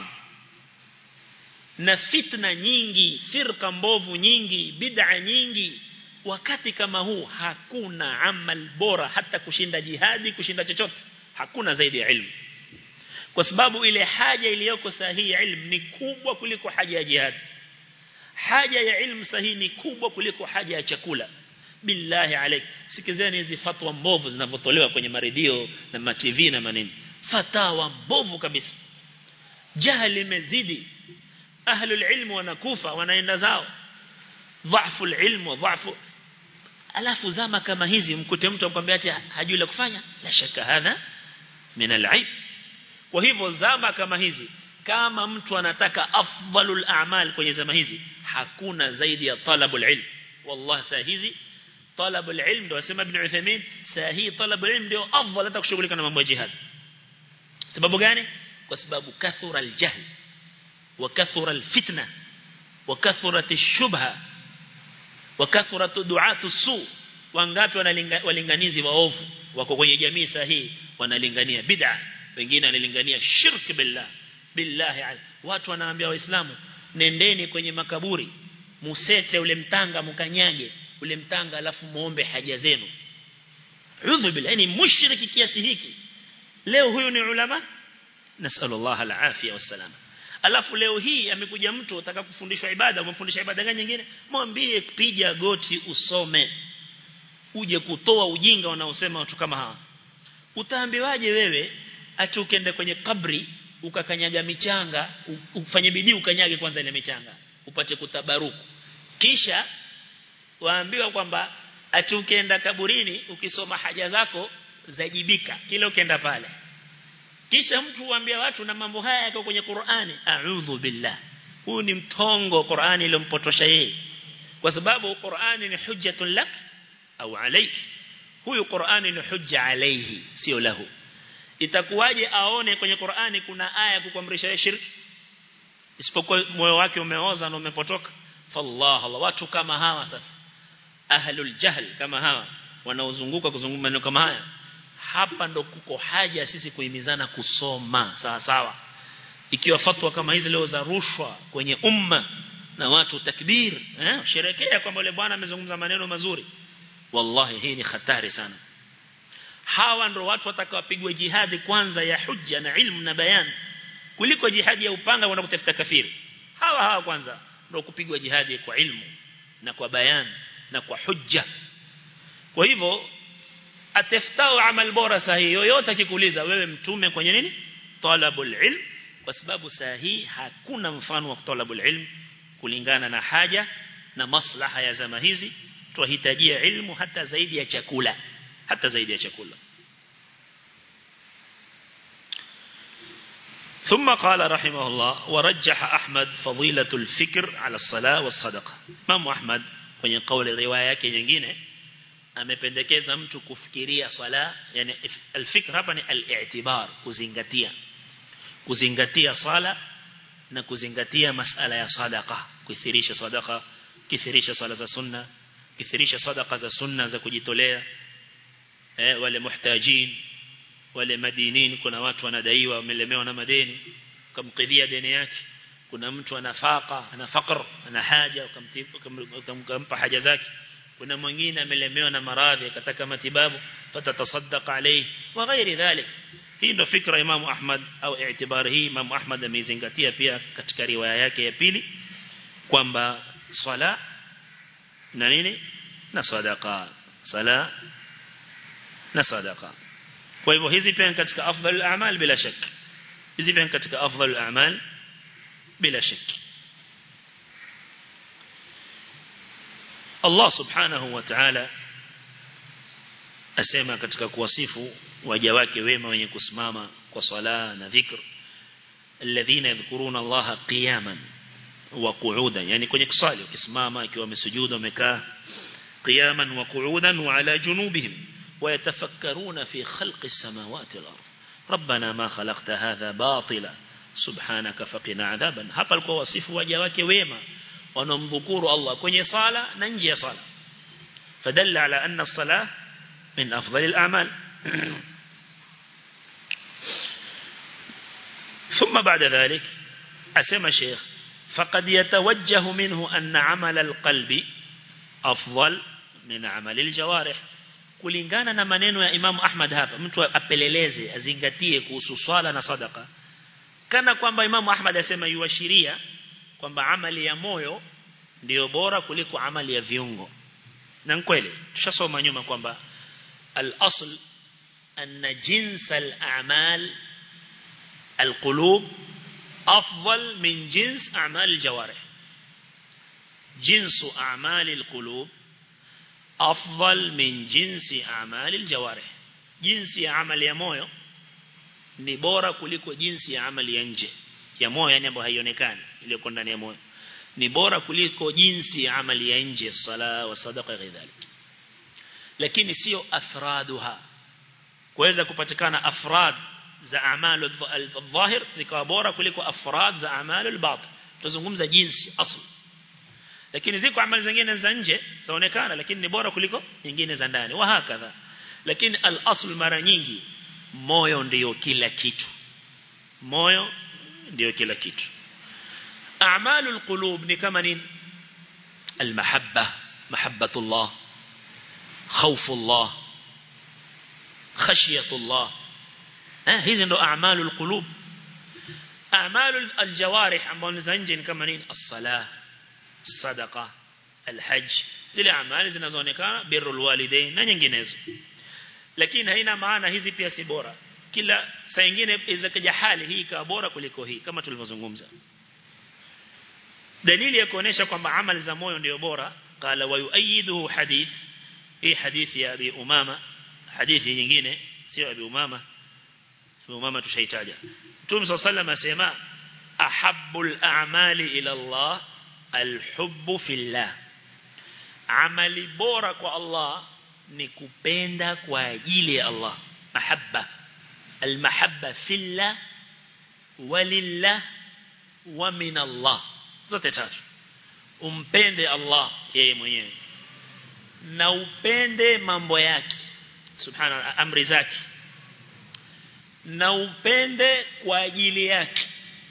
na fitna nyingi firqa mbovu nyingi bid'a nyingi wakati kama huu hakuna amal bora hata kushinda jihadi kushinda chochote hakuna zaidi ya ilmu kwa sababu ile haja iliyoko sahihi ilmu ni kubwa kuliko haja ya jihad haja ya ilmu sahihi ni kubwa kuliko haja ya chakula billahi alaik sikizeni hizi fatwa mbovu zinavyotolewa kwenye maredio na ma TV na manini fatawa mbovu kabisa jahili imezidi ahlul ilmu wanakufa wanaenda zao dhaifu ilmu dhaifu alafu zama kama hizi mkute mtu akwambia ati hajui la kufanya la shaka hadha min al kwa hivyo zama kama hizi kama mtu anataka afdalul a'mal kwenye zama hizi hakuna zaidi ya talabul ilm wallahi saa hizi talabul ilm ndio asema ibn Uthaymeen saa hii talabul ilm ndio afdal hata kushughulika na mambo ya jihad sababu gani kwa sababu kathura aljahl wa kathura alfitna wa kathurat ashubha wa kathurat du'atu su wangapi walinganizi waovu wako kwenye jamii sahihi wanalingania bid'a wengine wanalingania shirk billah billahi watu wanaambia waislamu nendeni kwenye makaburi musete ule mtanga mkanyage ule mtanga alafu muombe haja zenu udhu billah yani mushriki kiasi hiki leo huyu ni ulama nasallallahu alafia wassalam alafu leo hii amekuja mtu ataka kufundishwa ibada umemfundisha ibada gani nyingine mwambie piga goti usome uje kutoa ujinga wanaosema watu kama hawa utaambiwaje wewe ati ukende kwenye kabri ukakanyaga michanga ufanye bidii ukanyage kwanza ile michanga upate kutabaruku kisha waambiwa kwamba ati ukienda kaburini ukisoma haja zako zajibika kila ukienda pale kisha mtu huambia watu na mambo haya yako kwenye Qur'ani a'udhu billah huu ni mtongo Qur'ani iliyompotosha yeye kwa sababu Qur'ani ni hujjatun lak au alayk huyu Qur'ani ni hujja alayhi sio lahu itakuwaje aone kwenye Qur'ani kuna aya kukuamrisha yeye shirki isipokuwa moyo wake umeoza na umepotoka fallah Allah watu kama hawa sasa ahlul jahl kama hawa wanaozunguka kuzunguka maneno kama haya hapa ndo kuko haja sisi kuhimizana kusoma sawa sawa ikiwa fatwa kama hizi leo za rushwa kwenye umma na watu takbir eh sherekea kwamba yule bwana amezungumza maneno mazuri wallahi hii ni hatari sana hawa ndo watu watakaopigwa jihadi kwanza ya hujja na ilmu na bayan kuliko jihadi ya upanga wenda kutafuta kafiri hawa hawa kwanza ndo kupigwa jihadi kwa ilmu na kwa bayan na kwa hujja kwa hivyo atafutao amal bora sahihi yoyote akikuuliza wewe mtume kwenye nini talabul ilm kwa sababu sahihi hakuna mfano wa talabul ilm kulingana na haja na maslaha ya zama hizi tuhitajia ilmu hata zaidi ya chakula hata zaidi ya chakula ثم قال رحمه الله ورجح أحمد فضيلة الفكر على الصلاة والصدقة مام أحمد kwenye kauli riwaya yake nyingine amependekeza mtu kufikiria swala yani alfikr hapa ni al-i'tibar kuzingatia kuzingatia sala na kuzingatia masala ya sadaqa kuthirisha sadaqa kithirisha sala za sunna kithirisha sadaqa za sunna za kujitolea eh wale muhtajin wale madinin kuna watu wanadaiwa wamelemewa na madeni ukamkidhia deni yake kuna mtu ana faqa ana faqr ana haja ukampa haja zake kuna mwingine amelemewa na maradhi akataka matibabu fatatasaddaq alayhi wa ghairi dhalik hii ndo fikra Imam Ahmad au i'tibar hii Imam Ahmad amezingatia pia katika riwaya yake ya pili kwamba swala na nini na sadaqa sala na sadaqa kwa hivyo hizi pia katika afdal a'mal bila shak hizi pia katika afdal a'mal bila shak Allah subhanahu wa ta'ala asema katika kuwasifu waja wake wema wenye kusimama kwa sala na dhikr alladhina yadhkuruna Allah qiyaman wa qu'udan yani kwenye kusali ukisimama ikiwa umesujuda umekaa qiyaman wa qu'udan wa ala junubihim ويتفكرون في خلق السماوات والأرض ربنا ما خلقت هذا باطلا سبحانك فقنا عذابا hapa alikuwa wasifu waja wake wema wanaomdhukuru Allah kwenye sala na nje ya sala fadalla ala anna as-salah min afdal al-a'mal ثم بعد ذلك أسمى شيخ فقد يتوجه منه أن عمل القلب أفضل من عمل الجوارح kulingana na maneno ya Imam Ahmad hapa mtu apeleleze azingatie kuhusu swala na sadaka kana kwamba Imam Ahmad asema yuashiria kwamba amali ya moyo ndiyo bora kuliko amali ya viungo na kweli tushasoma nyuma kwamba al-asl anna jins al-a'mal al-qulub afdal min jins a'mal al-jawarih jinsu a'mal al-qulub afdal min jinsi a'mal al-jawarih jinsi ya amali ya moyo ni bora kuliko jinsi ya amali ya nje ya moyo yani ambayo haionekani iliyoko ndani ya moyo ni bora kuliko jinsi ya amali ya nje sala wa sadaqa kadhalik lakini sio afraduha kuweza kupatikana afrad za amalu al-dhahir zikawa bora kuliko afrad za amalu al-batin tuzungumza jinsi asli lakini ziko amali zingine za nje zaonekana lakini ni bora kuliko nyingine za ndani wa hakadha lakini al-asl mara nyingi moyo ndiyo kila kitu moyo ndiyo kila kitu a'malu al-qulub ni kama nini al-mahabba mahabbatullah khawfullah khashyatullah eh hizi ndo a'malu al-qulub a'malu al-jawarih ambao ni za nje ni kama nini as-salah sadaqa alhajj zile amali zinazoonekana birrul walidain na nyinginezo lakini haina maana hizi pia si bora kila saa nyingine izakaja hali hii ikawa bora kuliko hii kama tulivyozungumza dalili ya kuonesha kwamba amali za moyo ndio bora qala wa yuayiduhu hadith hii hadithi ya abi umama hadithi nyingine sio Abi Umama Abi Umama tushaitaja Mtume sallallahu asema ahabbul a'mali ila Allah alhubbu fillah amali bora kwa Allah ni kupenda kwa ajili ya Allah mahabba almahabba fillah walillah wa min Allah zote tatu umpende Allah yeye mwenyewe na upende mambo yake subhana amri zake na upende kwa ajili yake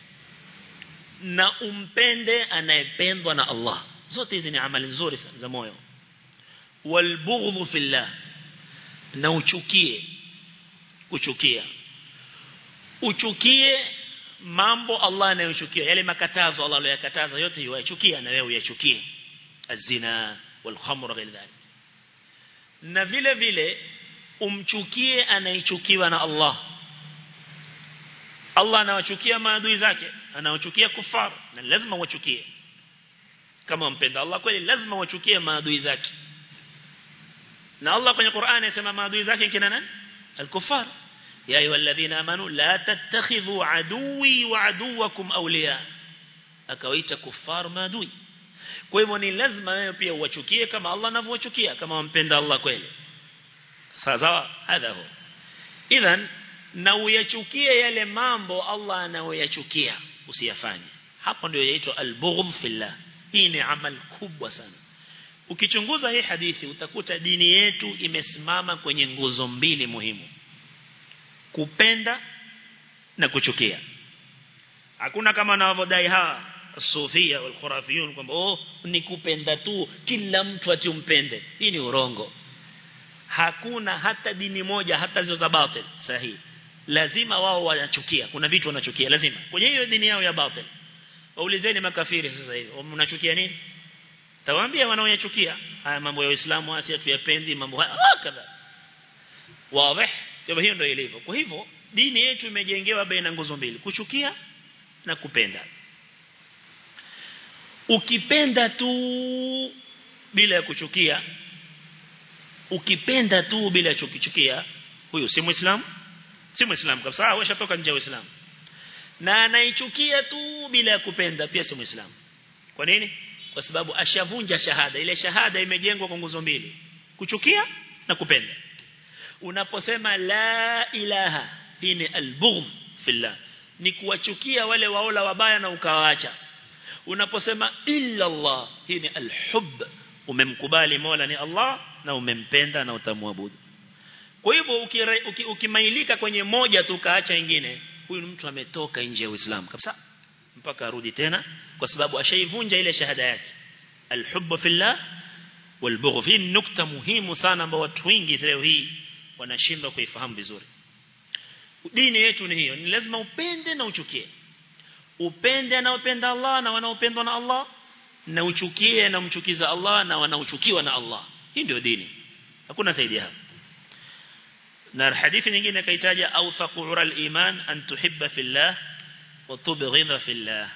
na umpende anayependwa na Allah zote hizi ni amali nzuri sana za moyo walbughdhu fillah na uchukie kuchukia uchukie mambo Allah anayochukia yale makatazo Allah aliyokataza yote yuachukia na wewe uyachukie azina walkhamr ghayr dhalik na vile vile umchukie anayechukiwa na Allah Allah anawachukia maadui zake anawachukia kufar na lazima wachukie kama mpenda Allah kweli lazima wachukie maadui zake na Allah kwenye Qur'an anasema maadui zake kina nani al-kuffar ya ayyuhalladhina amanu la tattakhidhu aduwi wa aduwakum awliya akawaita kuffar maadui kwa hivyo ni lazima wewe pia uwachukie kama Allah anavyowachukia kama wampenda Allah kweli sawa sawa hadha huwa idhan na uyachukie yale mambo Allah anayoyachukia usiyafanye hapo ndio yaitwa al-bughdh fillah hii ni amal kubwa sana ukichunguza hii hadithi utakuta dini yetu imesimama kwenye nguzo mbili muhimu kupenda na kuchukia hakuna kama wanavyodai hawa sufia wal khurafiyun kwamba oh ni kupenda tu kila mtu ati umpende hii ni urongo hakuna hata dini moja hata zio za batil sahihi lazima wao wanachukia kuna vitu wanachukia lazima kwenye hiyo dini yao ya batil waulizeni makafiri sasa hivi mnachukia nini tawaambia wanaoyachukia haya mambo ya Uislamu asi tuyapendi mambo haya kadha wazi kwa hiyo ndio ilivyo kwa hivyo dini yetu imejengewa baina nguzo mbili kuchukia na kupenda ukipenda tu bila ya kuchukia ukipenda tu bila ya kuchukia huyo si muislamu si muislamu kabisa washatoka nje ya uislamu na anaichukia tu bila ya kupenda pia si muislamu kwa nini kwa sababu ashavunja shahada ile shahada imejengwa kwa nguzo mbili kuchukia na kupenda unaposema la ilaha hii ni albughm fillah ni kuwachukia wale waola wabaya na ukawaacha unaposema illa Allah hii ni alhub umemkubali Mola ni Allah na umempenda na utamwabudu kwa hivyo ukimailika uki, kwenye moja tu kaacha ingine huyu mtu ametoka nje ya Uislamu kabisa mpaka arudi tena kwa sababu ashaivunja ile shahada yake alhubbu fillah walbugh fi nukta muhimu sana ambao watu wengi leo hii wanashindwa kuifahamu vizuri dini yetu ni hiyo ni lazima upende na uchukie upende anaopenda Allah na wanaopendwa na Allah na uchukie na mchukiza Allah na wanaochukiwa na Allah hii ndio dini hakuna zaidi hapo na hadithi nyingine kaitaja awthaqu ural iman an tuhibba fillah wa tubghidha fillah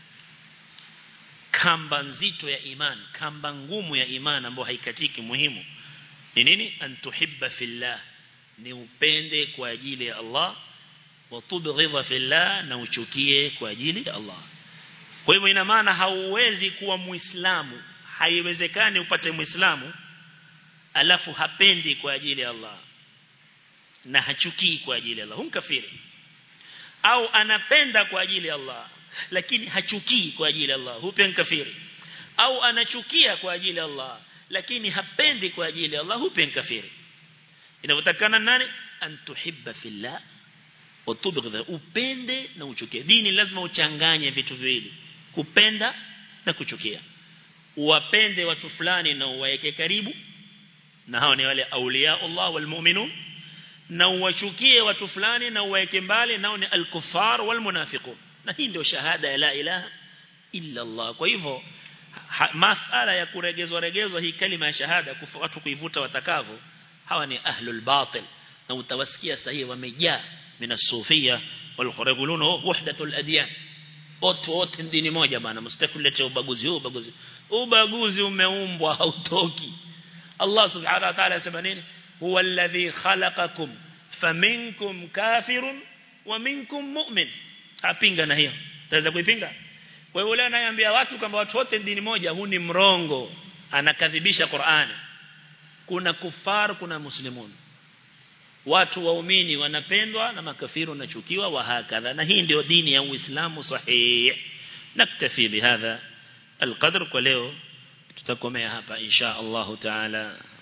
kamba nzito ya iman kamba ngumu ya iman ambayo haikatiki muhimu ni nini an tuhibba fillah ni upende kwa ajili ya Allah wa tubghidha fillah na uchukie kwa ajili ya Allah kwa hivyo ina maana hauwezi kuwa muislamu haiwezekani upate muislamu alafu hapendi kwa ajili ya Allah na hachukii kwa ajili ya Allah humkafiri au anapenda kwa ajili ya Allah lakini hachukii kwa ajili ya Allah hupe kafiri au anachukia kwa ajili ya Allah lakini hapendi kwa ajili ya Allah hupe kafiri inavyotakana nani antuhibba fillah wa tubghidha upende na uchukie dini lazima uchanganye vitu viwili kupenda na kuchukia uwapende watu fulani na uwaeke karibu na hao ni wale aulia Allah wal mu'minun na uwachukie watu fulani na uwaeke mbali nao ni al-kuffar wal munafiqun na hii ndio shahada ya la ilaha illa Allah kwa hivyo masala ya kuregezwa regezwa hii kalima ya shahada watu kuivuta watakavyo hawa ni ahlul batil na utawasikia sahihi wamejaa min as-sufia wal khurabulun wahdatul adyan wote wote dini moja bana msitakulete ubaguzi huu ubaguzi ubaguzi umeumbwa hautoki Allah subhanahu wa ta'ala asema nini huwa alladhi khalaqakum faminkum kafirun wa minkum mu'min apinga na hiyo taweza kuipinga kwa hiyo yule anayeambia watu kwamba watu wote dini moja huu ni mrongo anakadhibisha Qur'ani kuna kufar kuna muslimun watu waumini wanapendwa na makafiru wanachukiwa wa hakadha na hii ndio dini ya Uislamu sahih naktafi bihadha القدر kwa leo tutakomea hapa insha Allah taala